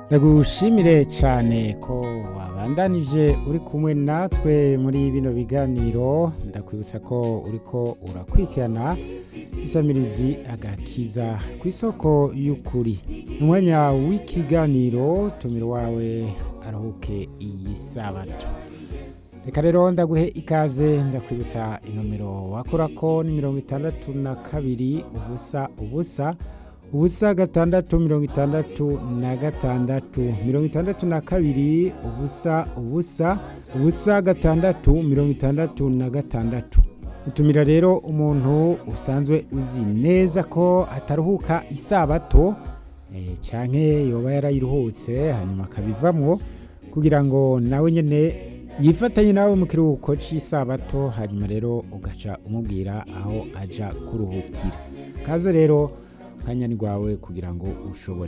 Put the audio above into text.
ndagushimire cyane ko wabandanije uri kumwe natwe muri bino biganiro ndakwibutsa ko uriko urakurikirana isamirizi agakiza ku isoko y'ukuri ni umwanya w'ikiganiro tumira wawe aruhuke iyi sabato reka rero ndaguhe ikaze ndakwibutsa inomero wakora ko ni mirongo itandatu na kabiri ubusa ubusa ubusa gatandatu mirongo itandatu na gatandatu mirongo itandatu na kabiri ubusa ubusa ubusa gatandatu mirongo itandatu na gatandatu utumira rero umuntu usanzwe uzi neza ko ataruhuka isabato cyane yoba yarayiruhutse hanyuma akabivamwo kugira ngo nawe nyine yifatanye nawe mu kiruhuko cy'isabato hanyuma rero ugaca umubwira aho ajya kuruhukira kaze rero akanya ni rwawe kugira ngo ushobore